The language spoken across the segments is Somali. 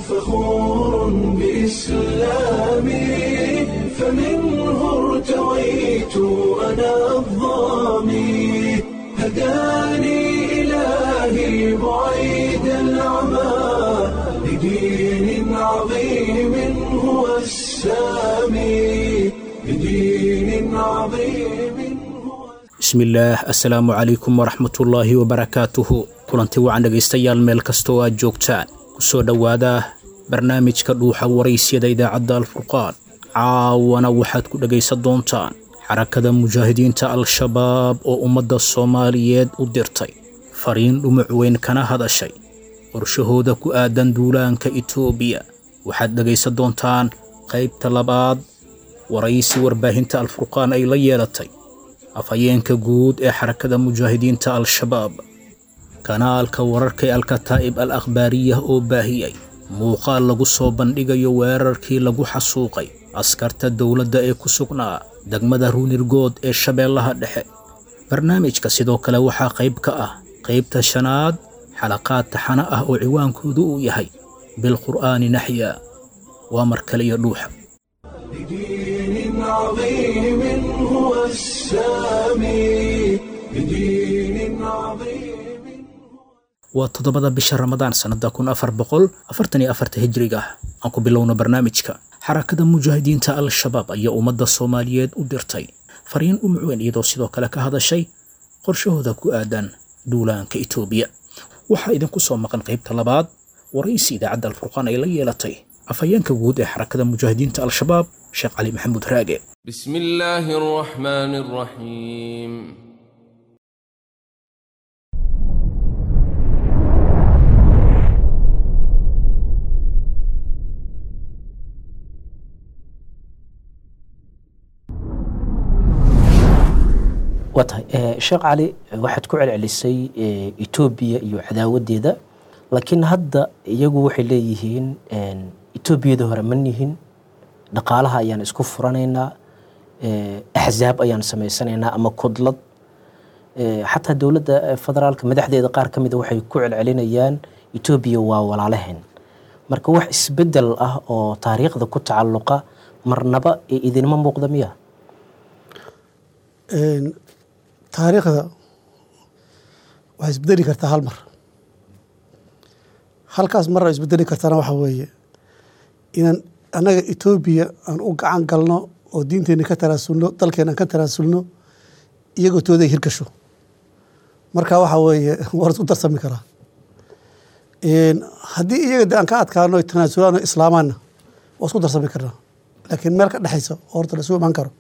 فخور بإسلامي فمنه ارتويت أنا الظامي هداني إلهي بعيد العمى لدين عظيم هو السامي لدين عظيم هو bismillaah assalaamu calaykum waraxmatullaahi wabarakaatuhu kulanti wacan dhegaystayaal meel kasta oo aad joogtaan ku soo dhowaada barnaamijka dhuuxa waraysyada idaacadda alfurqaan caawana waxaad ku dhegaysan doontaan xarakada mujaahidiinta al-shabaab oo ummadda soomaaliyeed u dirtay fariin dhumuc weyn kana hadashay qorshahooda ku aadan duulaanka itoobiya waxaad dhegaysan doontaan qaybta labaad waraysi warbaahinta alfurqaan ay la yeelatay afhayeenka guud ee xarakada mujaahidiinta al-shabaab kanaalka wararka ee alkataa'ib al akhbaariyah oo baahiyey muuqaal lagu soo bandhigayo weerarkii lagu xasuuqay askarta dowladda ee ku sugnaa degmada ruunirgood ee shabeellaha dhexe barnaamijka sidoo kale waxaa qayb ka ah qaybta shanaad xalaqaad taxano ah oo ciwaankoodu uu yahay bilqur'aani naxya waa mar kale iyo dhuuxa لدين عظيم هو السامي لدين عظيم waa toddobada bisha ramadaan sannada kun afar boqol afartan iyo afarta hijriga ah aan ku bilowno barnaamijka xarakada mujaahidiinta al-shabaab ayaa ummadda soomaaliyeed u dirtay fariin dhumuc weyn iyadoo sidoo kale ka hadashay qorshahooda ku aadan duulaanka itoobiya waxaa idinku soo maqan qaybta labaad waraysi idaacadda alfurqaan ay la yeelatay afhayeenka guud ee xarakada mujaahidiinta al-shabaab sheekh cali maxamuud raage بسم الله الرحمن الرحيم waa tahay Eh, sheekh cali waxaad ku celcelisay eh, etoobiya iyo cadaawadeeda laakiin hadda iyagu waxay leeyihiin en, etoobiyada hore ma nihin dhaqaalaha ayaan isku furanaynaa eh, axzaab ayaan samaysanaynaa ama kudlad Eh, xataa dowladda eh, federaalka madaxdeeda qaar ka mida waxay ku celcelinayaan etoobiya waa walaalaheen marka wax isbedel ah oo taariikhda ku tacalluqa marnaba ee idinma muuqda miya Een, taariikhda waxay isbedeli kartaa hal mar halkaas mar ay isbedeli kartana waxa weeye inaan annaga etoobiya aan u gacan galno oo diinteena ka tanaasulno dalkeena aan ka tanaasulno iyagoo tooda ay hirgasho marka waxa weeye waa la isku darsami karaa Een, haddii iyaga de aan ka adkaano ay tanaasulaan oo islaamaanna waa isku darsami karnaa laakiin meel ka dhexaysa oo horta la isu imaan karo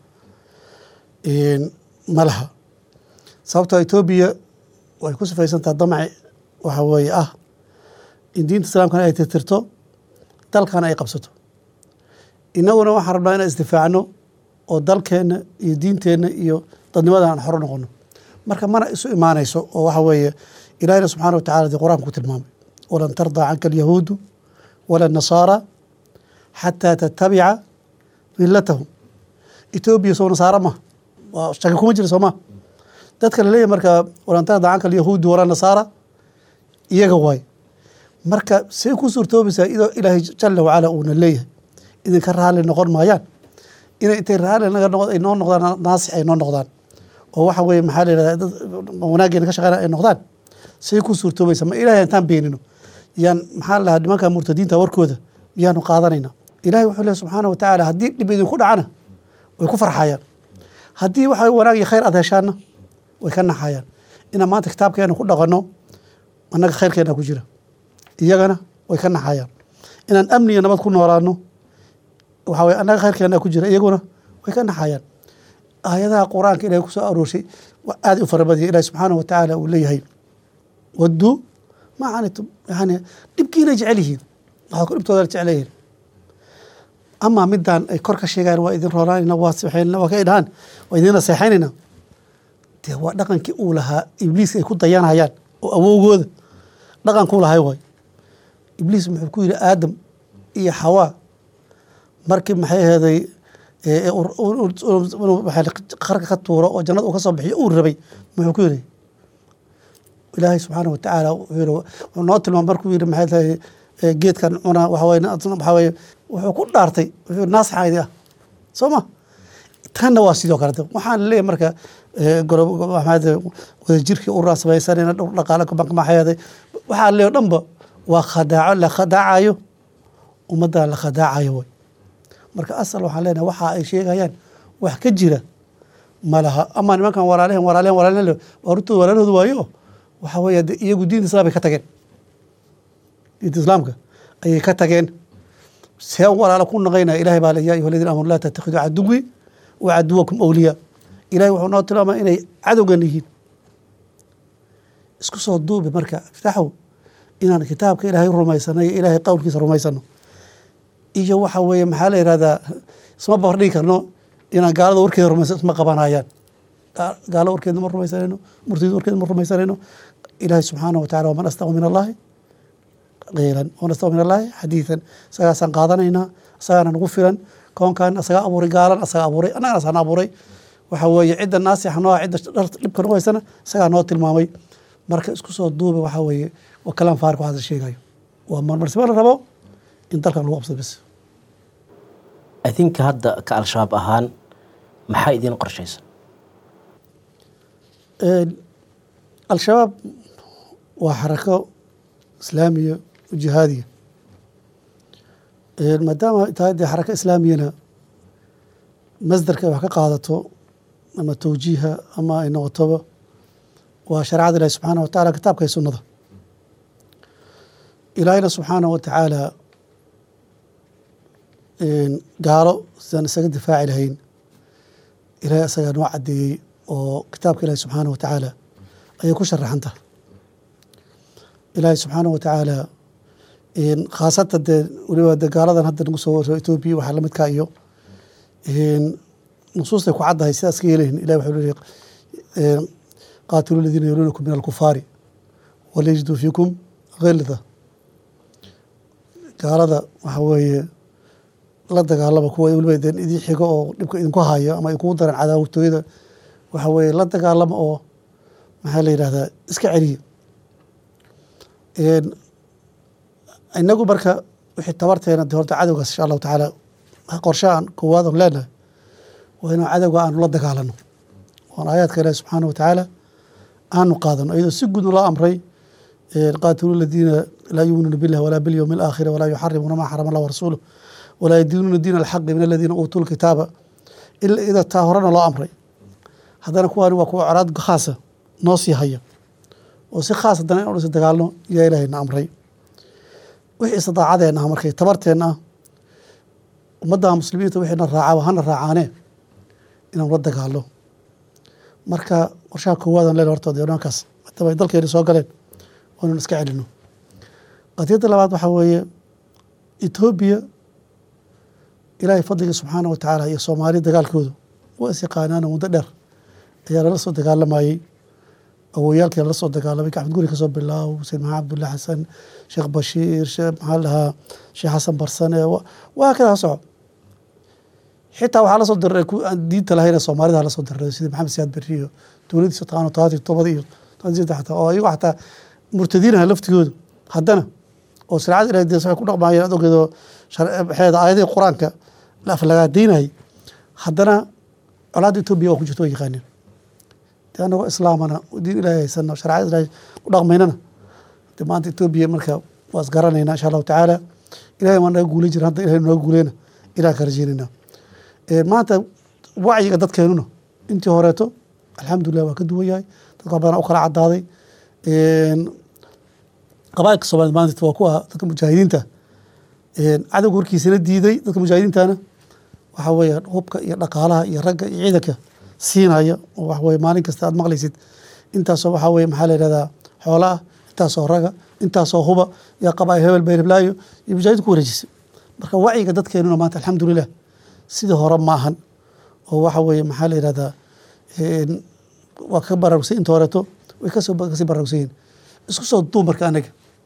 Een, ma laha sababtoo etoobiya way ku sifaysantaha damaci waxa weeye ah in diinta islaamkana ay tirtirto dalkana ay qabsato innaguna waxaan rabnaa inaan isdifaacno oo dalkeenna iyo diinteenna iyo dadnimadan aan xoro noqono marka mana isu imaanayso oo waxa weeye ilaahina subxaana wa tacala dee qur-aanka ku tilmaamay walan tardaa canka alyahuudu wala nasaara xataa tattabica millatahum etoobiya soo nasaara ma waa shaki kuma jira sooma dadka laleeyahay marka walan tardaa canka alyahuudu wala nasaara iyaga waay marka say ku suurtoobaysaa idoo ilaahay jala wacala uuna leeyahay idinka raalli noqon maayaan inay intay raalli naga noqo ay noo noqdaan naasix ay noo noqdaan oo waxa weeye maxaa la yidhahdaa dad wanaaggeena ka shaqeynaya ay noqdaan say ku suurtoobaysaa ma ilaahay intaan beenino yaan maxaa la dhahaa nimanka murtadiinta warkooda yaanu qaadanayna ilaahay wuxuu leeyahay subxaana wa tacaala haddii dhib idinku dhacana way ku farxayaan haddii waxa wanaag iyo khayr aad heshaana way ka naxayaan inaan maanta kitaabkeena ku dhaqanno annaga khayrkeena ku jira iyagana way ka naxayaan inaan amni iyo nabad ku noolaano waxa weye annaga khayrkeena ku jira iyaguna way ka naxayaan aayadaha qur-aanka ilahay kusoo aroorshay waa aad u fara badaya ilahi subxaanahu wa tacaala uu leeyahay wadduu ma canitum yani dhibkiinay jecel yihiin waxaa ku dhibtooda jecel yihiin amaa midaan ay kor ka sheegaan waa idin roonaanayna waa sixaynana waa ka idhaan waa idin naseexaynayna dee waa dhaqankii uu lahaa ibliis ay ku dayanayaan oo awowgooda dhaqankuu lahay waay ibliis muxuu ku yidhi aadam iyo xawaa markii maxay aheeday qarka ka tuuro oo jannada uu ka soo bixiyo uu rabay muxuu ku yidhi ilaahay subxaana watacaala wuxuu noo tilmaam markuu yidhi maxay tahay ee geedkan cunaa waxa weye waxa weye wuxuu ku dhaartay wuxuu naasixaydi ah soo ma tanna waa sidoo kalete waxaan leeyahay marka ee, goro- go- maxaad wadajirkii uraan samaysanayna dhowr dhaqaale kubankamaaxeeday waxaa leeyahay dhanba waa khadaaco la khadaacayo ummadda la khadaacayo way marka asal waxaan leenahay waxa ay sheegayaan wax ka jira ma laha ama nimankan walaalehen walaalehen walaalehen waa rutooda walaalahooda waayo waxa weeye de iyagu diinta islaam bay ka tageen diinta islaamka ayay ka tageen see walaalo ku naqaynaya ilahay baa le yaa ayuha aladiina amanu laa tattakhiduu caduwi wa caduwakum awliyaa ilahay wuxuu noo tilmaamaya inay cadowgan yihiin isku soo duubi marka iftaxow inaan kitaabka ilaahay rumaysano iyo ilaahay qowlkiisa rumaysano iyo waxa weeye maxaa la yihahdaa isma bordhigi karno inaan gaalada warkeeda rumaysan isma qabanayaan Ga- gaalo warkeeda ma rumaysanayno murtida warkeeda ma rumaysanayno ilaahay subxaanahu watacala waman astaqu min allahi qiilan waman astaqu min allahi xadiidan isagaasaan qaadanaynaa isagaana nagu filan koonkan asagaa abuuray gaalan asagaa abuuray annagana asaan abuuray waxa weeye cidda naasixa noo ah cidda dhar dhibka nagu haysana isagaa noo tilmaamay marka isku soo duuba waxa weeye waa kalaan faarik waxaas sheegayo waa marmarsiba la rabo in dalkan lagu qabsado bis adinka hadda ka al-shabaab ahaan maxaa idiin qorshaysan Een, al-shabaab waa xarako islaamiya oo jihaadiya Een, maadaama ay tahay dee xarako islaamiyana masdarka ay wax ka qaadato ama towjiiha ama ay noqotoba waa shareecada ilahi subxaanahu watacaala kitaabka iyo sunnada ilaahayna subxaanahu watacaala een, gaalo sidaan isaga difaaci lahayn ilaahay isagaa noo cadeeyey oo kitaabka ilaahi subxaanahu watacaala ayay ku sharaxan tahay ilaahi subxaanahu watacaala een, khaasatan dee weliba dee gaaladan hadda nagu soo warro etoobiya waxaa la midkaa iyo een, nusuustay ku caddahay sidaas ka yeelahin ilahi wuxuu leeyahay een, qaatilu ladiina yaluunakum min alkufaari walyajiduu fiikum gilda gaalada waxa weeye la dagaalama kuwa weliba dee idin xigo oo dhibka idinku hayo ama ay kugu daran cadaawatooyada waxa weeye la dagaalama oo maxaa la yidhahdaa iska celiya Een, inagu marka wixii tabarteena de horta cadowgaas insha allahu tacaala qorshahan koowaad oon leenahay waa inaan cadowga aanu la dagaalano oon aayaadka ilaahi subxaanahu watacaala aanu qaadano iyadoo si guud loo amray een, qaatilu ladiina laa yuminuuna billahi walaa bilyowmi alaakhiri walaa yuxarimuuna maa xarama allah warasuuluh walaa yadiinuuna diina alxaqi min aladiina uutuu lkitaaba ila ida taa horena loo amray haddana kuwaani waa kuwa colaad khaasa noo sii haya oo si khaas haddana in dhisa dagaalno yaa ilaahayna amray wixii istidaacadeena ah markay tabarteenna ah ummadda muslimiinta wixiina raacaba hana raacaanee inaan la dagaalno marka qorshaha koowaadaan leena horta dee nimankaas maadaama ay dalkeena soo galeen waa inaan iska celino qadiyadda labaad waxaa weeye etoobiya ilaahay fadliga subxaana wa tacaala iyo soomaali dagaalkoodu waa is yaqaanaana muddo dheer ayaa lala soo dagaalamayey awoyaalkii lala soo dagaalamay axmed guri kasoo bilaabo xuseen maxamed cabdulla xasan sheekh bashiir sheekh maxaa la dhahaa sheekh xasan barsane wa- waa kada ha soco xitaa waxaa lasoo diray ku aan diinta lahayn ee soomaalida lasoo diray sida maxamed siyaad berri iyo dowladiisa taqaano todobaatan iyo todobada iyo todobaatan iyo saddex xataa oo iyagu xataa murtadiinaha laftigoodu haddana oo shareecada ilahay dees waxay ku dhaqmaayeen ad ogeedo maxeeda aayadihii qur-aanka la aflagaadaynayay haddana colaadda etoobiya waa ku jirto waa yaqaaneen dee anagoo islaamana diin ilaahay haysano shareecada ilaahay ku dhaqmaynana dee maanta etoobiya marka waa isgaranaynaa insha allahu tacaala ilahay waa naga guulay jira hadda ilahay naga guuleyna ilaah ka rajeynayna Ee, maanta wacyiga dadkeenuna intii horeeto alxamdulilah waa ka duwan yahay dadka wax badan u kala cadaaday Een, qabailka soomaaliyed maanta waa kuwa dadka mujaahidiinta Een, cadowga warkiisana diiday dadka mujaahidiintana waxa weeye hubka iyo dhaqaalaha iyo ragga iyo ciidanka siinaya oo waxa weye maalin kasta aad maqlaysid intaasoo waxa weye maxaa la yidhahdaa xoola ah intaasoo raga intaasoo huba iyo qabail hebel bayreblaayo iyo mujaahidiin ku wareejisay marka wacyiga dadkeenuna maanta alxamdulilah sidii hore maahan oo waxa weeye maxaa la yidhahdaa een, waa ka baraarugsan inta horeeto way kasoo kasii baraarugsan yihiin isku soo duub marka anaga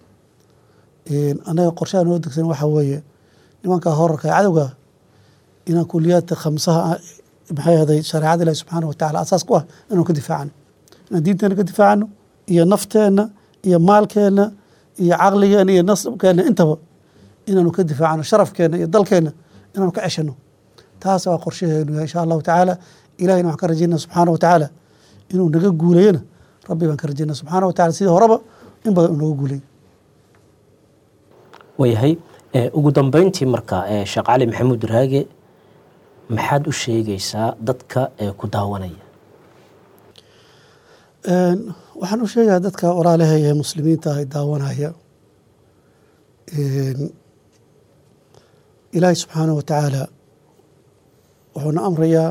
Een, anaga qorshaha noo degsan waxa weeye nimanka horarka ee cadowga inaan kuliyaadka khamsaha ah, maxay ahday shareecada ilahi subxaana watacaala asaas ku ah inaan ka difaacano inaan diinteena ka difaacano iyo nafteenna iyo maalkeenna iyo caqligeena iyo nasabkeena intaba inaanu ka difaacno sharafkeena iyo dalkeena inaanu ka ceshano taas waa qorshaheenu yahay insha allahu tacaala ilahina waxaan ka rajaynaa subxaana wa tacaala inuu naga guuleeyona rabbi baan ka rajaynaa subxaana wa tacala sidii horeba in badan uu naga guuleeyo waayahay ee, ugu dambeyntii marka ee, sheekh cali maxamuud raage maxaad u sheegaysaa dadka ee ku daawanaya Een, waxaan u sheegayaa dadka walaalahaya ee muslimiinta ah ee daawanaya een, ilaahay subxaana wa tacaala wuxuuna amrayaa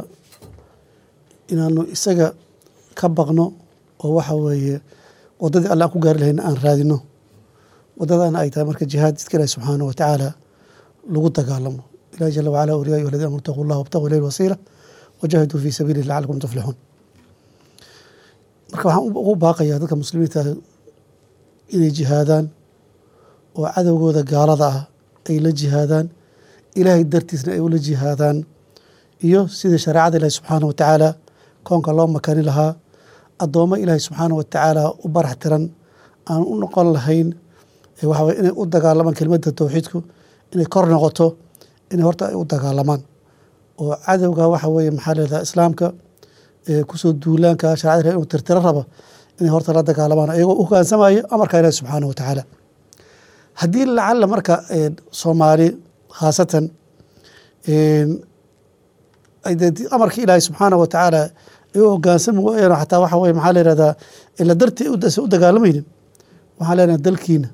inaanu isaga ka baqno oo waxa weeye waddadii alle aan ku gaari lahayna aan raadino waddadana ay tahay marka jihaad jidka ilaahi subxaana wa tacaala lagu dagaalamo ilahi jala wacala uri ya ayuha aladiina amanu itaquu llah wabtaquu ilayhi wasiila wajahiduu fii sabiilihi lacalakum tuflixuun marka waxaan ugu baaqayaa dadka muslimiinta ah inay jihaadaan oo cadowgooda gaalada ah ay la jihaadaan ilaahay dartiisna ay ula jihaadaan iyo sidii shareecada ilaahi subxaana wa tacaala koonka loo makani lahaa addoommo ilaahi subxaana wa tacaala u barax tiran aan u noqon lahayn ee waxa weye inay u dagaalamaan kelimadda towxiidku inay kor noqoto inay horta ay u dagaalamaan oo cadowga waxa weeye maxaa leedaha islaamka ee kusoo duulaanka shareecada ilahi inuu tirtiro raba inay horta la dagaalamaan ayagoo u hogaansamaya amarka ilaahi subxaana wa tacaala haddii lacalla marka een, soomaali khaasatan een, ay dee amarka ilaahi subxaana wa tacaala ay u hogaansami waayaan xataa waxa weye maxaa la yihahdaa ila dartii u u dagaalamaynin waxaan leenahay dalkiina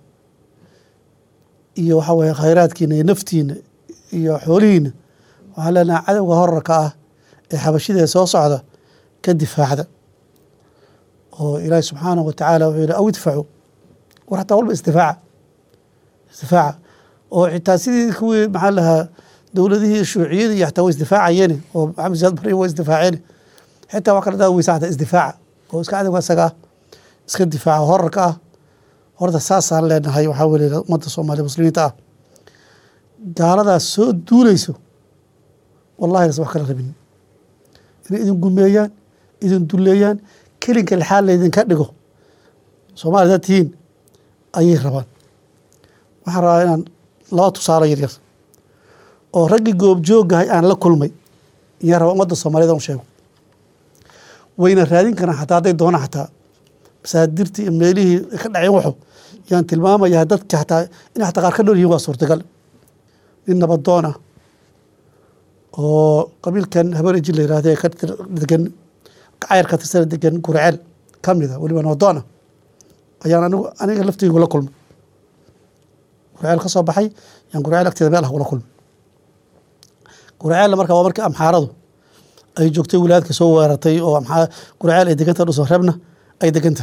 iyo waxa weye khayraadkiina iyo naftiina iyo xoolihiina waxaan leenahay cadowga horarka ah ee xabashida ee soo socda ka difaacda oo ilaahi subxaanahu wa tacaala wuxuu yihi aw idfacu war xataa walba isdifaaca isdifaaca oo xitaa sidii kuwii maxaa lahaa dowladihii shuuciyada iyo xataa way isdifaacayeen oo maxamed siyaad bari way isdifaaceen xitaa waa kala daa weysa xataa isdifaaca oo iska cadowga isaga ah iska difaaca horarka ah horta saasaan leenahay waxaa weye ummadda soomaaliya muslimiinta ah gaaladaas soo duuleyso wallahi nas wax kala rabin inay idin gumeeyaan idin duleeyaan kelinka lixaad laydinka dhigo soomaaliya dad tihiin ayay rabaan waxaan rabaa inaan laba tusaalo yaryar oo raggii goobjoogahay aan la kulmay iyaan rabaa ummadda soomaaliyed u sheego wayna raadin karaan xataa hadday doonaan xataa masaadirtii iyo meelihii ka dhaceen waxo yaan tilmaamayaa dadka xataa inay xataa qaar ka dhool yihiin waa suurtagal nin nabadoon ah oo qabiilkan habareji la yirahda ee ka tir- degan cayar ka tirsana degan gurceel ka mida weliba nabadoon ah ayaan anigu aniga laftaygu la kulmay gurceel ka soo baxay yaan gurceel agteeda meel ah kula kulmay gurceella marka waa markii amxaaradu ay joogtay wilaayadka soo weerartay oo amxaa gurceel ay deganta dhuso reebna ay deganta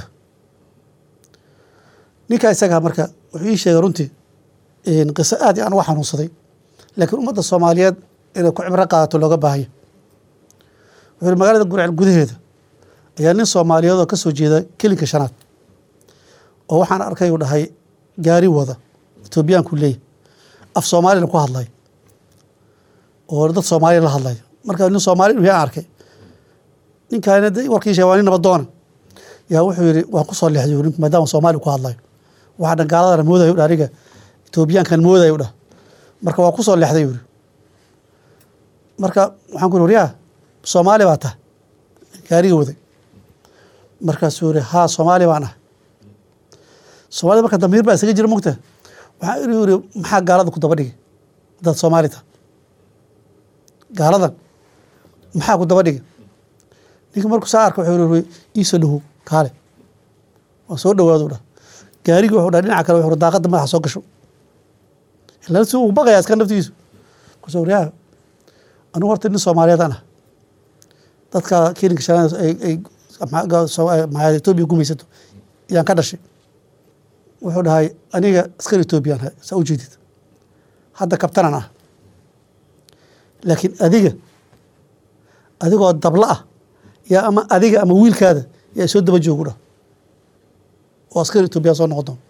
ninkaa isagaa marka wuxuu ii sheegay runtii een, qiso aad iyo aan uga xanuunsaday laakiin ummadda soomaaliyeed inay ku cibro qaadato looga baahaya wuxuu yihi magaalada gurceel gudaheeda ayaa nin soomaaliyeed oo ka soo jeeda kelinka shanaad oo waxaan arkay uu dhahay gaari wada etoobiyaanku leeyahy af soomaalina ku hadlay oo dad soomaaliya la hadlaya marka nin soomaali inuu yahay aan arkay ninkaana de warkii sheegay waa nin nabadoona yaa wuxuu yihi waan ku soo leexday ninku maadaama soomaali ku hadlayo waxaa dhan gaaladana moodayo dha aniga etoobiyaankan moodayo dhah marka waan ku soo leexday yuri marka waxaan ku yiri waryaa soomaali baa tahay gaariga waday markaasuu yiri haa soomaali baan ah soomaalida marka damiir baa isaga jira mugta waxaa inuu yiri maxaa gaalada ku daba dhigay dad soomaali tahay gaaladan maxaa ku daba dhigay ninka markuu saa arka wuxuu yiri iisoo dhawow kaale waa soo dhawaadu dhah gaarigii wuxuu dhaha dhinaca kale wuxuu daaqada madaxa soo gasho ilaa si uu baqayaa iska naftigiisu kusoo waryaa anigu horta nin soomaaliyeed aan ah dadka kelinka shanaad ay ay maxaa etoobiya gumaysato yaan ka dhashay wuxuu dhahay aniga askar etoobiyaan ahay saa u jeedid hadda kabtanan ah laakiin adiga adigoo dabla ah yaa ama adiga ama wiilkaada yaa soo daba joogu dhah oo askar etoobiya soo noqon doon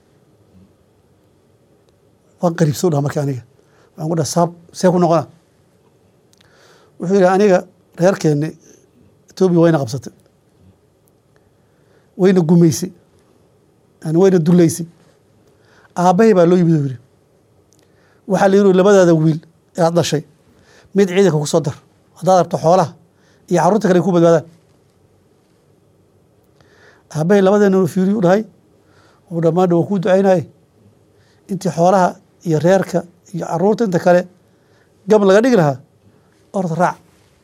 waan qariibsoo dhaha marka aniga waxaan ku dhaha saab see ku noqona wuxuu yidhi aniga reerkeeni etoobiya wayna qabsatay wayna gumaysay yani wayna duleysay aabbahay baa loo yimid oo yidhi waxaa la yidhi labadaada wiil ee aad dhashay mid ciidanka ku soo dar haddaad rabto xoolaha iyo carruurta kale ay ku badbaadaan aabbahay labadeena uu fiiriyu dhahay uu dhammaan waan kuu ducaynaye intii xoolaha iyo reerka iyo carruurta inta kale gab laga dhigi lahaa orda raac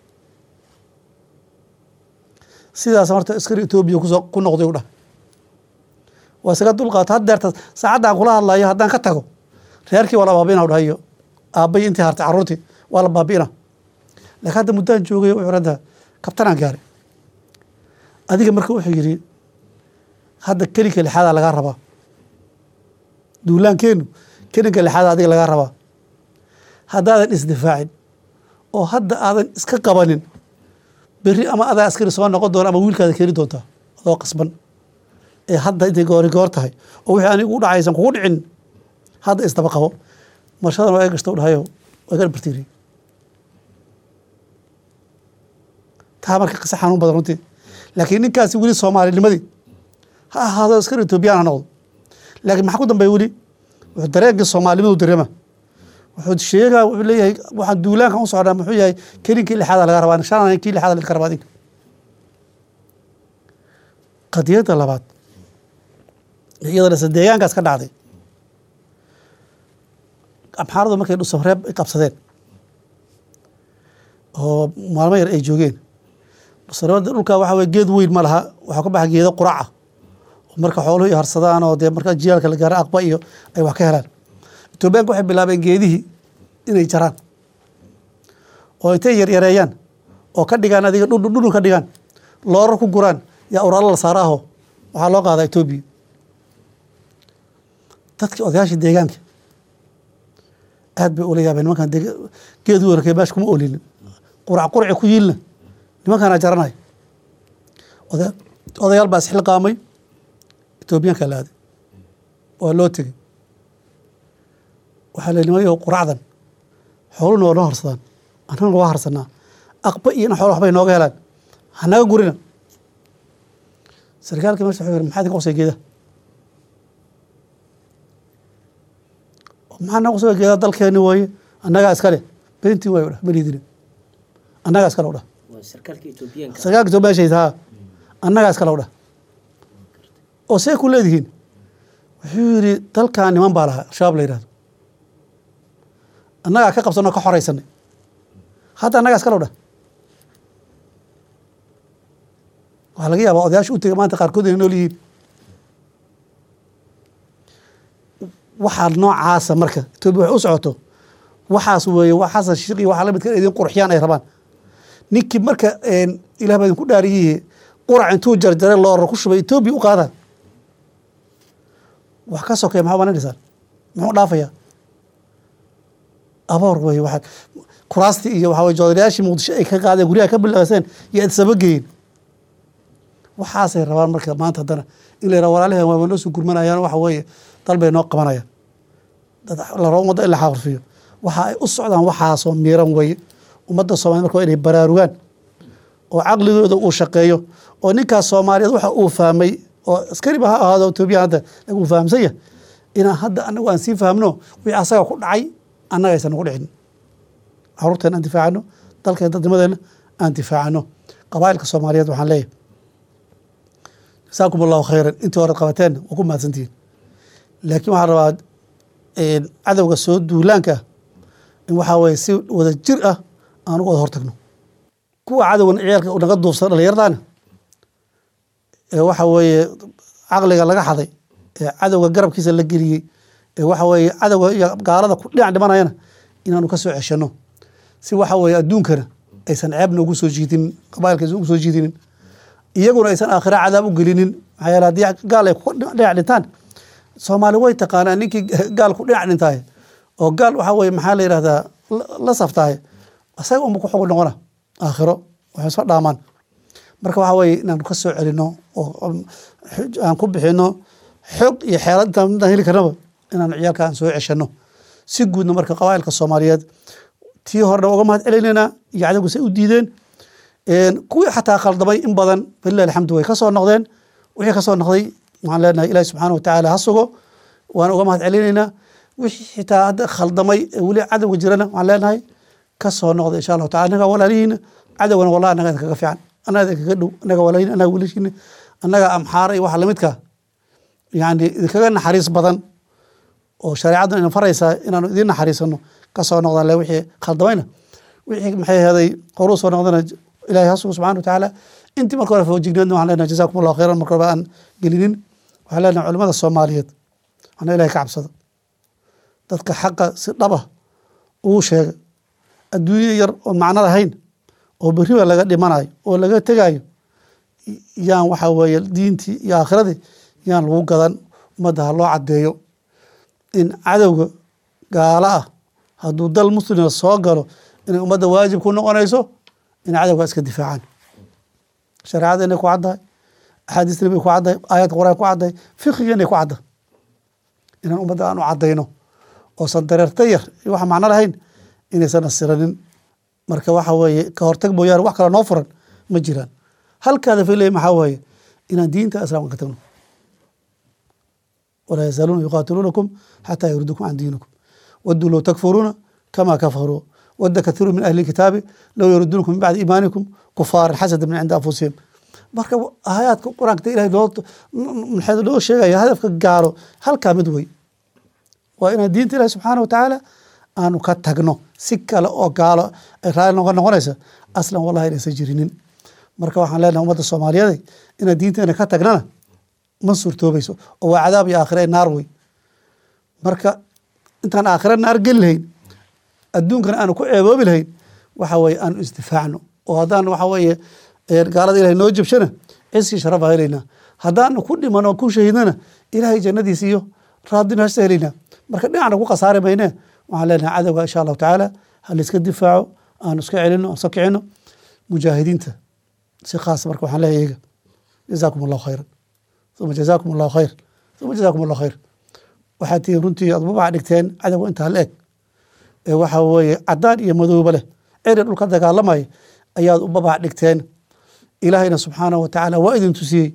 sidaas marta askari etoobiya kusoo ku noqday u dhahay waa isaga dulqaata had deerta saacaddan kula hadlayo haddaan ka tago reerkii waa la baabi'ina u dhahay iyo aabbayi intii hartay carruurtii waa la baabi'ina laakiin hadda muddaan joogay wuxuu hadda kabtanaan gaaray adiga marka wuxuu yidhi hadda kelinka lixaadaa lagaa rabaa duulaankeenu kelinka lixaada adiga lagaa rabaa haddaadan isdifaacin oo hadda aadan iska qabanin berri ama adaa askari soo noqon doona ama wiilkaada keeni doontaa adoo qasban ee hadda intay goori goor tahay oo wixii anigu u dhacaysan kugu dhicin hadda isdaba qabo marshadan waa gashta u dhahayo waa ga bartiiriyey taa marka qisa xanuun badan runtii laakiin ninkaasi weli soomaalinimadii ha ahaado askari etoobiyaan ha noqdo laakiin maxaa ku dambeeya weli wuxuu dareenkii soomaalinimadu dareema wuxuu sheegaa wuxuu leeyahay waxaan duulaankan u socdaa muxuu yahay kelinkii lixaada laga rabaa shan kii lixaada laga rabaa adinka qadiyadda labaad iyadana se deegaankaas ka dhacday amxaaradu markay dhusamreeb ay qabsadeen oo maalmo yar ay joogeen dhusamreebada dhulka waxa weye geed weyn ma laha waxaa ka baxa geedo qurac ah oo marka xooluhu ay harsadaan oo dee marka jiyaalka la gaaro aqba iyo ay wax ka helaan etoobiyaanka waxay bilaabeen geedihii inay jaraan oo intay yaryareeyaan oo ka dhigaan adiga dhudhu dhudhu ka dhigaan loorar ku guraan yaa uraalo la saaraaho waxaa loo qaadaa etoobiya dadkii odayaashii deegaanka aad bay ula yaabeen nimankan geed weerarkee meesha kuma olinin qurac qurci ku yiilna nimankaana jaranaya odayaal baa isxilqaamay etoobiyaanka la aaday waa loo tegey waxaa la nimayo quracdan xooluna waa noo harsadaan annagana waa harsanaa aqba iyo in xoolo waxbay nooga helaan hanaga gurina sarkaalkii meesha wuxuu yiri maxaa idinka qosay geedaha maxaa naga qosay geedaha dalkeeni waaye annagaa iskale beentii waayo dhah beriidina annagaa iskale u dhah sarkaalka etoobiyaanka sarkaalka soo meeshaysa haa annagaa iskale u dhah oo see ku leedihiin wuxuu yidhi dalkan niman baa lahaa al-shabaab la yidhahdo annagaa ka qabsanoo ka xoraysanay hadda annagaa iskale u dhah waxaa laga yaabaa odayaasha u tegay maanta qaarkood inay nool yihiin waxaa noocaasa marka etoobiya waxay u socoto waxaas weeye wax xasan shiiq iyo waxaa la midka idin qurxiyaan ay rabaan ninkii marka ilah baa idinku dhaariyihi qurac intuu jarjaray loora ku shubay etoobiya u qaadaan wax ka sokeya maxaa bana dhisaan muxuu dhaafayaa aboor weeye waxaa kuraastii iyo waxaa weye joodarayaashii muqdisho ay ka qaadeen guryaha ka bilaaseen iyo adsaba geeyeen waxaasay rabaan marka maanta haddana in la yidhaha walaalihan waa noo soo gurmanayaan waxa weeye dal bay noo qabanayaan dad la rabo ummadda in la xaqrifiyo waxa ay u socdaan waxaasoo miiran weeye ummadda soomaliya marka waa inay baraarugaan oo caqligooda uu shaqeeyo oo ninkaas soomaaliyeed waxa uu fahmay oo askariba ha ahaado etoobiya hadda lagu uu fahamsan yahay inaan hadda anagu aan sii fahmno wixii asaga ku dhacay annaga aysan nagu dhicin caruurteena aan difaacano dalkeen dadnimadeena aan difaacano qabaa'ilka soomaaliyeed waxaan leeyahay jasaakum allahu khayran intii hore qabateen waa ku mahadsantihiin laakiin waxaan rabaa cadowga soo duulaanka ah in waxaa weye si wada jir ah aan uga wada hortagno kuwa cadowgan ciyaalka naga duufsan dhallinyaradaana ee waxa weeye caqliga laga xaday ee cadowga garabkiisa la geliyey ee waxa weeye cadowga iyo gaalada ku dhinac dhimanayana inaanu ka soo ceshano si waxa weeye adduunkana aysan ceebna ugu soo jiidinin qabailka aysan ugu soo jiidinin iyaguna aysan aakhira cadaab u gelinin maxaa yeele haddii gaal ay ku dhinac dhintaan soomaali way taqaanaa ninkii gaal ku dhinac dhintaaye oo gaal waxaa weye maxaa la yidhahdaa la saftaaye asaga unba ku xog noqona aakhiro waxay soo dhaamaan marka waxaa weye inaanu ka soo celino oo aan ku bixino xog iyo xeelad intaan heli karnaba inaanu ciyaalka aan soo ceshano si guudna marka qabaa'ilka soomaaliyeed tii horena uga mahad celinaynaa iyo cadowga say u diideen kuwii xataa khaldamay in badan falilah alxamdu way ka soo noqdeen wixii ka soo noqday waxaan leenahay ilahi subxaana watacaala ha sugo waan uga mahad celinaynaa wixii xitaa hadda khaldamay ee weli cadowga jirana waxaan leenahay ka soo noqda insha allahu tacala annaga walaalihiina cadowgana wallahi annaga idinkaga fiican annaga idinkaga dhow annaga walaalihiin annaga wiilashiina annaga amxaara iyo waxa lamidka yani idinkaga naxariis badan oo shareecaddan ina faraysaa inaanu idiin naxariisano ka soo noqdaan le wixii khaldamayna wixii maxay ahaday horuu soo noqdana ilahay hasugu subxana wa tacaala intii marka hore foojigneedna waxaan leenahay jazakum allahu khayran marka hore aan gelinin waxaan leenahay culimada soomaaliyeed waxna ilahay ka cabsada dadka xaqa si dhaba ugu sheega adduunye yar oo macno lahayn oo beriba laga dhimanayo oo laga tegayo yaan waxa weeye diintii iyo aakhiradii yaan lagu gadan ummadda ha loo caddeeyo in cadowga gaalo ah hadduu dal muslima soo galo inay ummadda waajib ku noqonayso in cadowga iska difaacaan shareecada inay ku caddahay axaadiisna bay ku caddahay aayadka quraan ku caddahay fiqiga inay ku caddahay inaan ummadda aan u caddayno oosan dareerta yar iyo waxa macno lahayn inaysan asiranin marka waxa weeye ka hortag mooyaane wax kale noo furan ma jiraan halkaada filaya maxaa weeye inaan diinta islaamka ka tagno walaa yazaaluuna yuqaatiluunakum xataa yuridukum can diinikum waduu low takfuruuna kama kafaruu wada kathiiru min ahli kitaabi low yuriduunakum min bacdi iimaanikum kufaaran xasada min cindi anfusihim marka aayaadka quraanka ilahay loo maxay loo sheegaya hadafka gaaro halkaa mid wey waa inaan diinta ilahi subxaana wa tacaala aanu ka tagno si kale oo gaalo ay raali noga noqonaysa aslan wallahi inaysan jirinin marka waxaan leenahay ummadda soomaaliyeed inaan diinteena ka tagnana ma suurtoobayso oo waa cadaab iyo aakhire naar wey marka intaan aakhire naar geli lahayn adduunkana aanu ku ceeboobi lahayn waxa weeye aanu isdifaacno oo haddaan waxa weeye gaalada ilahay noo jabshana ciskii sharafa helaynaa haddaanu ku dhiman oo ku shahiidnana ilahay jannadiisa iyo raadina hasta helaynaa marka dhinacna ku khasaari maynee waxaan leenahay cadowga insha allahu tacaala ha layska difaaco aanu iska celino aan iska kicino mujaahidiinta si khaas marka waxaan leeyahay iyaga jazaakum allahu khayran uma jazaakum allahu khayr uma jazaakum allahu khayr waxaad tihiin runtii aad babaca dhigteen cadowga intaa la eg ee waxa weeye cadaan iyo madooba leh ceri dhulka dagaalamaya ayaad u babac dhigteen ilaahayna subxaanahu wa tacaala waa idin tusiyey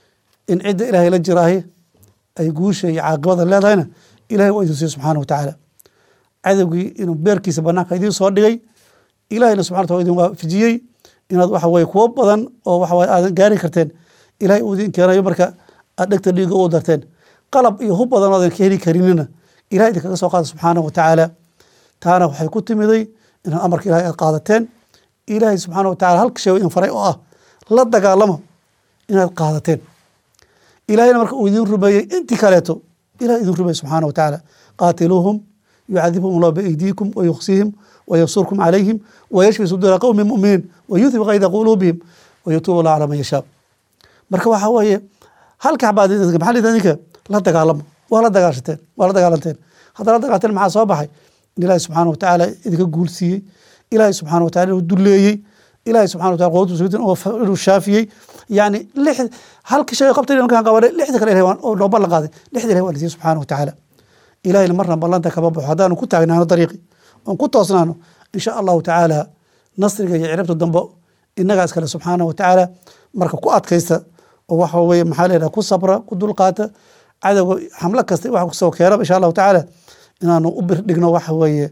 in cidda ilaahay la jiraahi ay guusha iyo caaqibada leedahayna ilahay waa idin tusiyey subxaana wa tacaala cadowgii inuu beerkiisa banaanka idiin soo dhigay ilahayna subxana wataala idin waafajiyey inaad waxa weye kuwo badan oo waxa weye aadan gaari karteen ilahay uu idin keenayo marka aad dhegta dhiiga u darteen qalab iyo hub badan oodan ka heli karinina ilahay idinkaga soo qaada subxaanahu wa tacaala taana waxay ku timiday inaad amarka ilahay aad qaadateen ilaahay subxaana wa tacala halka shay idin faray oo ah la dagaalama inaad qaadateen ilahayna marka uu idin rumeeyey intii kaleeto ilahay idin rumeeyey subxaana wa tacaala qaatiluuhum yucadibhum allah biaydiikum wayuksihim وينصركم عليهم ويشفي صدور قوم مؤمنين ويذهب غيظ قلوبهم ويتوب الله على من يشاء marka waxa weeye halka xabaad maxaa lidin idinka la dagaalamo waa la dagaashateen waa la dagaalanteen haddana la dagaalteen maxaa soo baxay in ilaahi subxaana wa tacaala idinka guulsiiyey ilaahi subxaana wa taala inuu duleeyey ilaahi subxana wa taala qowlatu suudan inuu shaafiyey yani lix halka shay qabtay markaan qabanay lixda kale ilahay oo noo ballan qaaday lixda ilahay waa lasiiyey subxaana wa tacaala ilahayna marna ballanta kama baxo haddaanu ku taagnaano dariiqi oon ku toosnaano insha allahu tacaala nasriga iyo ciribta dambe inagaa iskale subxaana wa tacaala marka ku adkaysta oo waxa weye maxaa leedaha ku sabra ku dulqaata cadowga xamlo kasta wax kusoo keenaba insha allahu tacaala inaanu u birdhigno waxa weeye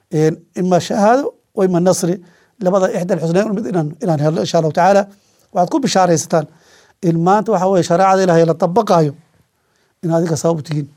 ima shahaado wa ima nasri labada ixda alxusnayn mid inaan inaan helno insha allahu tacaala waxaad ku bishaaraysataan in maanta waxa weye shareecada ilahay la dabaqaayo in adiga sabab u tihiin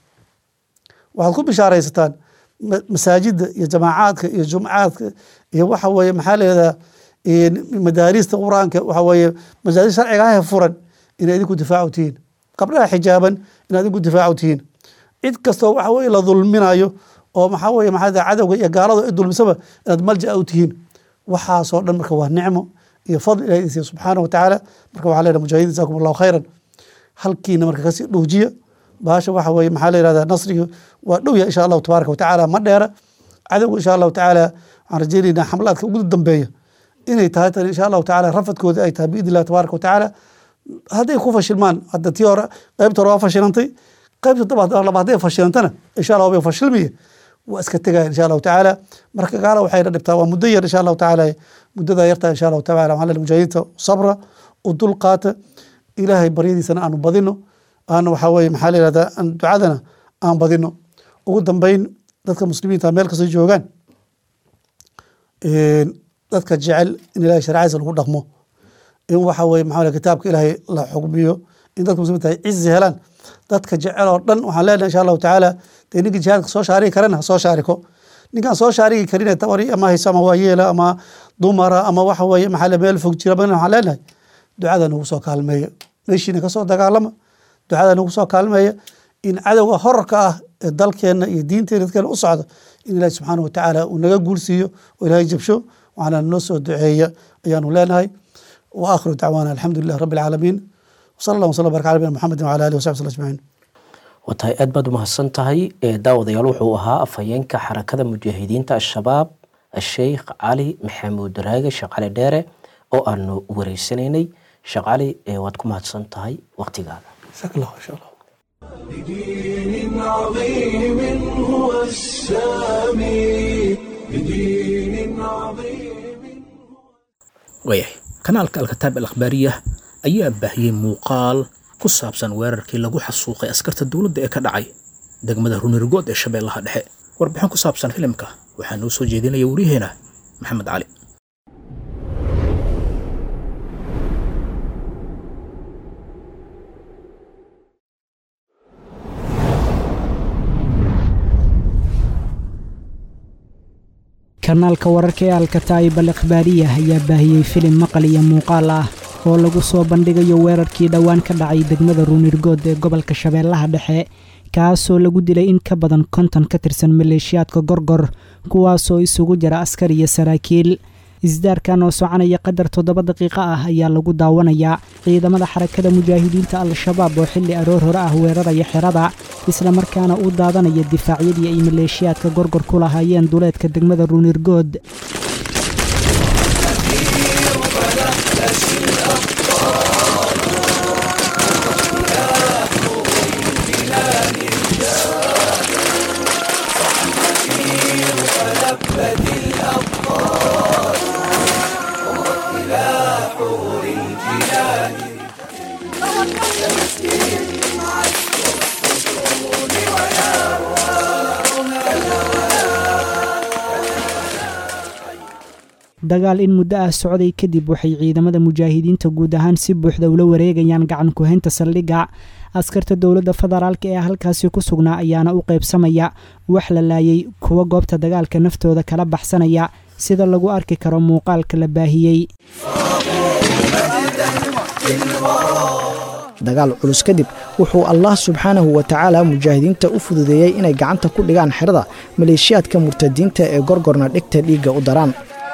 waxaad ku bishaaraysataan masaajida iyo jamaacaadka iyo jumcaadka iyo waxa weye maxaa leedaha madaarista qur-aanka waxa weye masaajid sharciga ah furan inay idinku difaacu tihiin gabdhaha xijaaban inaad idinku difaacu tihiin cid kastoo waxa weye la dulminayo oo maxaa weye maxaa cadowga iyo gaalada ay dulmisaba inaad malja u tihiin waxaasoo dhan marka waa nicmo iyo fadl ilahi idin siiya subxaana wa tacaala marka waxaa leedaha mujaahidiin jazakum allahu khayran halkiina marka kasii dhowjiya baasha waxa weye maxaa la yihahdaa nasrigi waa dhowya insha allahu tabaaraka watacaala ma dheera cadowga insha allahu tacaala waxaan rajeynaynaa xamlaadka ugu dambeeya inay tahay tan insha allahu tacaala rafadkooda ay tahay biidni illahi tabaaraka watacaala hadday ku fashilmaan hadda tii hore qaybta hore waa fashilantay qaybta daba laba hadday fashilantana insha allah bay fashilmaya waa iska tegaya insha allahu tacaala marka gaala waxayna dhibtaa waa muddo yar insha allahu tacaala muddada yartaa insha allahu tacaala waxaa leeyahay mujaahidiinta sabra u dulqaata ilaahay baryadiisana aanu badino aana waxaa weye maxaa la yihahdaa ducadana aan badino ugu dambeyn dadka muslimiinta meel kastoo joogaan dadka jecel in ilahay sharcadiisa lagu dhaqmo in waxa weye maxaa kitaabka ilaahay la xugmiyo in dadka muslimiinta ay cizi helaan dadka jecel oo dhan waxaan leenahay insha allahu tacaala dee ninkii jihaadka soo shaarigi karana ha soo shaariko ninkaan soo shaarigi karin tabari ama hayso ama waayeela ama dumara ama waxa weye maxaa meel fog jira badan waxaan leenahay ducada nagu soo kaalmeeya meeshiina kasoo dagaalama ducada nagu soo kaalmeeya in cadowga horarka ah ee dalkeena iyo diinteena dadkeena u socda in ilahi subxaana watacaala uu naga guulsiiyo oo ilaahay jabsho waxaana noo soo duceeya ayaanu leenahay wa aakhiru dacwaana alxamdu lilah rabbi alcaalamiin wsala allah wasala baraka ala nabina muxamedin wala alihi wasaxbi sl ajmaciin waa tahay aad baad umahadsan tahay daawadayaal wuxuu ahaa afhayeenka xarakada mujaahidiinta al-shabaab asheikh cali maxamuud raage sheekh cali dheere oo aanu wareysanaynay sheekh cali waad ku mahadsan tahay waqtigaada jazaak allah insha allah بدين عظيم هو السامي بدين عظيم waayahay kanaalka alkataab al akhbaariyah ayaa baahiyey muuqaal ku saabsan weerarkii lagu xasuuqay askarta dowladda ee ka dhacay degmada runirgood ee shabeellaha dhexe warbixin ku saabsan filimka waxaa noo soo jeedinaya wariyaheena maxamed cali kanaalka wararka ee alkataa'ib al ikhbaariya ayaa baahiyey filim maqal iyo muuqaal ah oo lagu soo bandhigayo weerarkii dhowaan ka dhacay degmada ruunirgood ee gobolka shabeellaha dhexe kaasoo lagu dilay in ka badan konton ka tirsan maleeshiyaadka gorgor kuwaasoo isugu jira askar iyo saraakiil isdaarkan oo soconaya qadar toddoba daqiiqo ah ayaa lagu daawanayaa ciidamada xarakada mujaahidiinta al-shabaab oo xilli aroor hore ah weeraraya xerada islamarkaana u daadanaya difaacyadii ay maleeshiyaadka gorgor ku lahaayeen duleedka degmada ruunirgood dagaal in muddo ah socday kadib waxay ciidamada mujaahidiinta guud ahaan si buuxda ula wareegayaan gacan ku-haynta saldhigga askarta dowladda federaalk ee halkaasi ku sugnaa ayaana u qaybsamaya wax la laayay kuwa goobta dagaalka naftooda kala baxsanaya sida lagu arki karo muuqaalka la baahiyey dagaal culus kadib wuxuu allah subxaanahu wa tacaala mujaahidiinta u fududeeyey inay gacanta ku dhigaan xerada maleeshiyaadka murtadiinta ee gorgorna dhigta dhiigga u daraan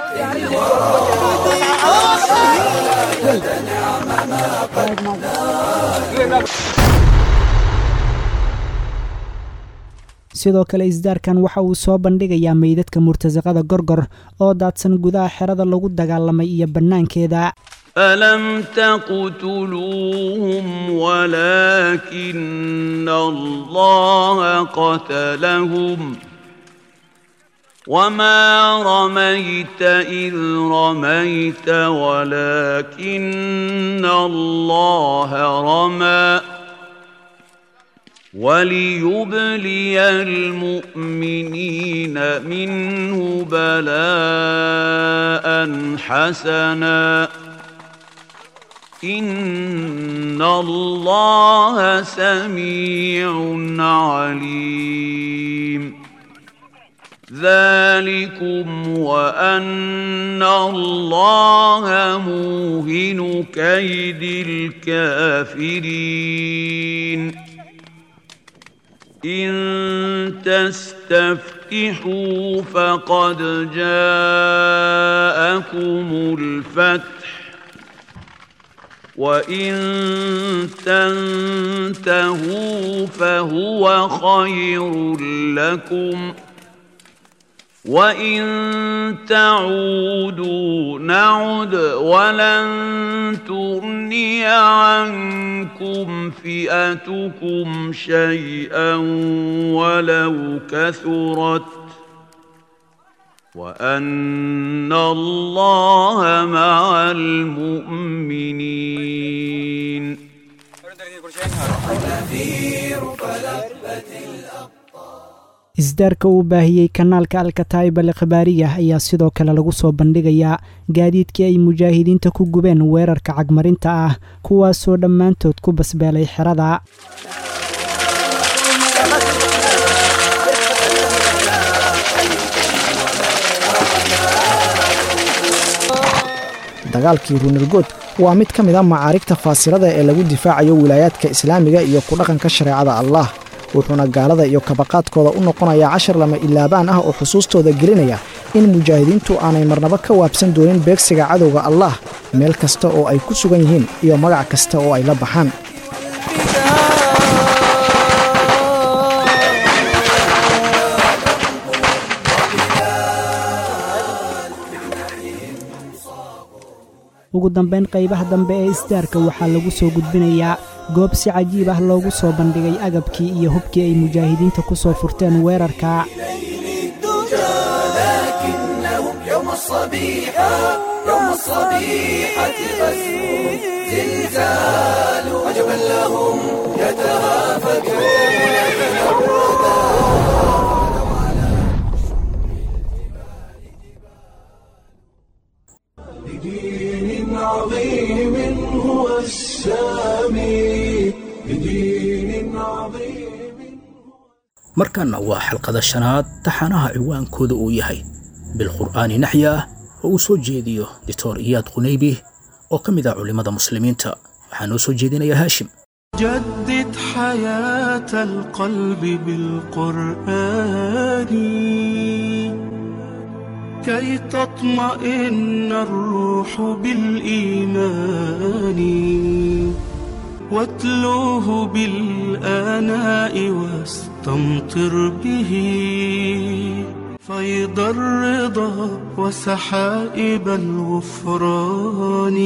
sidoo kale isdaarkan waxa uu soo bandhigayaa meydadka murtasaqada gorgor oo daadsan gudaha xerada lagu dagaalamay iyo bannaankeeda فلم تقتلوهم ولكن الله قتلهم وما رميت إذ رميت ولكن الله رمى وليبلي المؤمنين منه بلاء حسنا إن الله سميع عليم ذلكم وأن الله موهن كيد الكافرين إن تستفتحوا فقد جاءكم الفتح وإن تنتهوا فهو خير لكم وإن تعودوا نعد ولن تغني عنكم فئتكم شيئا ولو كثرت وأن الله مع المؤمنين isdaarka uu baahiyey kanaalka alkataa'ib al ikhbaariyah ayaa sidoo kale lagu soo bandhigayaa gaadiidkii ay mujaahidiinta ku gubeen weerarka cagmarinta ah kuwaasoo dhammaantood ku basbeelay xerada dagaalkii ruunirgood waa mid ka mid a macaarigta faasilada ee lagu difaacayo wilaayaadka islaamiga iyo ku dhaqanka shareecada allah wuxuuna gaalada iyo kabaqaadkooda u noqonayaa cashar lama ilaabaan ah oo xusuustooda gelinaya in mujaahidiintu aanay marnaba ka waabsan doonin beegsiga cadowga allah meel kasta oo ay ku sugan yihiin iyo magac kasta oo ay la baxaan ugu dambayn qaybaha dambe ee isdaarka waxaa lagu soo gudbinayaa goob si cajiib ah loogu soo bandhigay agabkii iyo hubkii ay mujaahidiinta ku soo furteen weerarka يوم الصبيحة يوم الصبيحة غزو زلزال عجبا لهم يتهافتون بدين عظيم هو السامي بدين عظيم markanna waa xalqada shanaad taxanaha ciwaankooda uu yahay bilqur'aani naxya ah oo uu soo jeediyo dictor iyaad qunaybi oo ka mid ah culimmada muslimiinta waxaa noo soo jeedinaya haashim جدد حياة القلب بالقرآن كي تطمئن الروح بالإيمان واتلوه بالآناء واستمطر به فيض الرضا وسحائب الغفران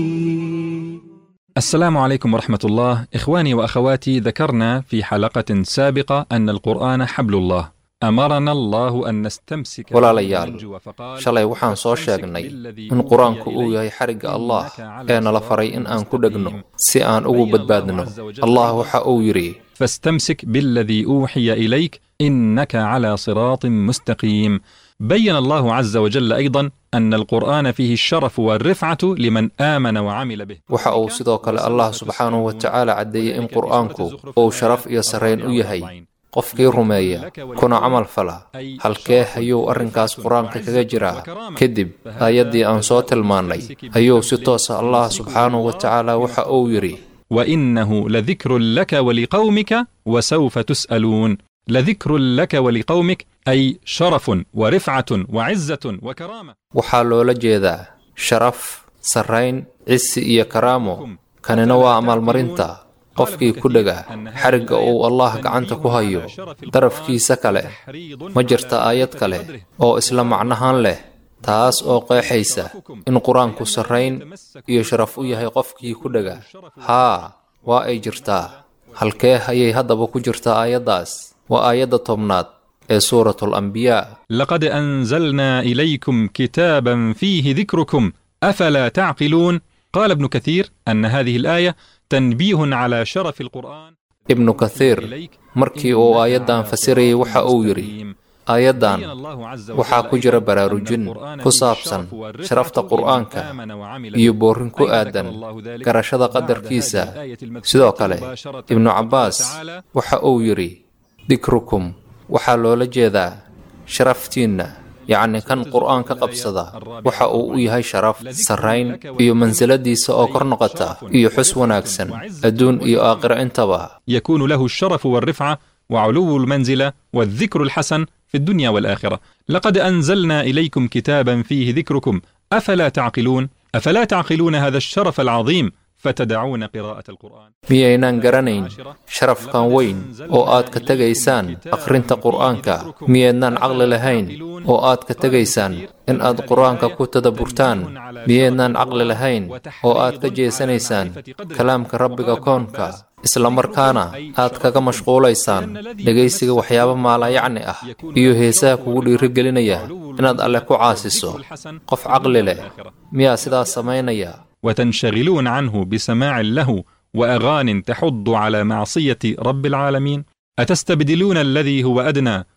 السلام عليكم ورحمة الله إخواني وأخواتي ذكرنا في حلقة سابقة أن القرآن حبل الله أمرنا الله أن نستمسك walaalayaal shalay waxaan soo sheegnay in qur-aanku uu yahay xarigga allah ee nala faray in aan ku dhegno si aan ugu badbaadno allah waxa uu yidhi فاستمسك بالذي أوحي إليك إنك على صراط مستقيم بين الله عز وجل أيضا أن القرآن فيه الشرف والرفعة لمن آمن وعمل به waxa uu sidoo kale allah subxaanahu wa tacaala caddeeyey in qur-aanku uu sharaf iyo sarrayn u yahay qofkii rumeeya kuna camal fala halkee ayuu arrinkaas qur-aanka kaga jiraa kadib aayaddii aan soo tilmaannay ayuu si toosa allah subxaanahu wa tacaala waxa uu yidhi وإنه لذكر لك ولقومك وسوف تسألون لذكر لك ولقومك أي شرف ورفعة وعزة وكرامة waxaa loola jeedaa sharaf sarrayn cisi iyo karaamo kanina waa amaalmarinta qofkii ku dhega xarigga uu allah gacanta ku hayo darafkiisa kale ma jirta aayad kale oo isla macnahaan leh taas oo qeexaysa in qur-aanku sarrayn iyo sharaf u yahay qofkii ku dhega haa waa ay jirtaa halkee ayay haddaba ku jirtaa aayaddaas waa aayadda tobnaad ee suuratul ambiyaa لقد أنزلنا إليكم كتابا فيه ذكركم أفلا تعقلون قال ابن كثير أن هذه الآية تنبيه على شرف القرآن ibnu kathiir markii uu aayaddan fasirayay waxa uu yidhi aayaddan waxaa ku jira baraarujin ku saabsan sharafta qur'aanka iyo boorin ku aadan garashada qadarkiisa sidoo kale ibnu cabbaas waxa uu yidhi dikrukum waxaa loola jeedaa sharaftiinna yacni kan qur'aan ka qabsada waxa uu u yahay sharaf sarrayn iyo mansiladiisa oo kor noqota iyo xus wanaagsan adduun iyo aakhiro intaba يكون له الشرف والرفعة وعلو المنزلة والذكر الحسن في الدنيا والآخرة لقد أنزلنا إليكم كتابا فيه ذكركم أفلا تعقلون أفلا تعقلون هذا الشرف العظيم فتدعون قراءة القرآن miyaynaan garanayn sharafkan weyn oo aad ka tegaysaan akhrinta qur'aanka miyaydnaan caqli lahayn oo aad ka tegaysaan in aad qur'aanka ku tadaburtaan miyaydnaan caqli lahayn oo aad ka jeesanaysaan kalaamka rabbiga koonka isla markaana aad kaga mashquulaysaan dhegaysiga waxyaabo maalayacni ah iyo heesaha kugu dhiirigelinaya inaad alle ku caasiso qof caqli leh miyaa sidaas samaynaya وتنشغلون عنه بسماع اللهو وأغان تحض على معصية رب العالمين أتستبدلون الذي هو أدنى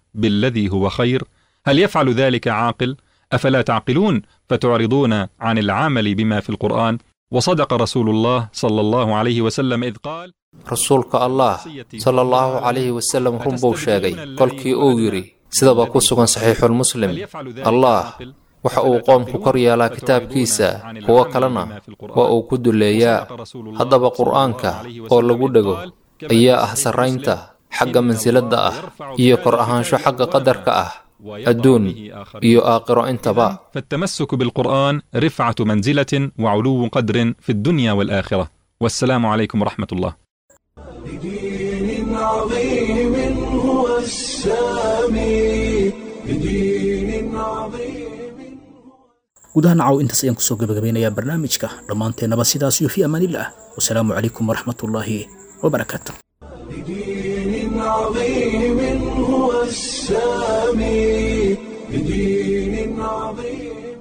بالذي هو خير هل يفعل ذلك عاقل افلا تعقلون فتعرضون عن العمل بما في القران وصدق رسول الله صلى الله عليه وسلم اذ قال rasuulka allah sala allahu calayhi wasalam run buu sheegay kolkii uu yidhi sidaba ku sugan saxiixulmuslim allah waxa uu qoomku kor yeelaa kitaabkiisa kuwo kalena waa uu ku duleeyaa haddaba qur'aanka oo lagu dhego ayaa ah sarraynta xagga mansiladda ah iyo kor ahaansho xagga qadarka ah adduun iyo aakhiro intaba فالتمسك بالقرآن رفعة منزلة وعلو قدر في الدنيا والآخرة والسلام عليكم ورحمة الله بدين عظيم هو السامي بدين عظيم gudaha nacaw intaas ayaan kusoo gabagabeynayaa barnaamijka dhammaanteennaba sidaas iyo fi amaanillaah wasalaamu calaykum waraxmatullaahi wabarakaatu بدين عظيم هو السامي بدين عظيم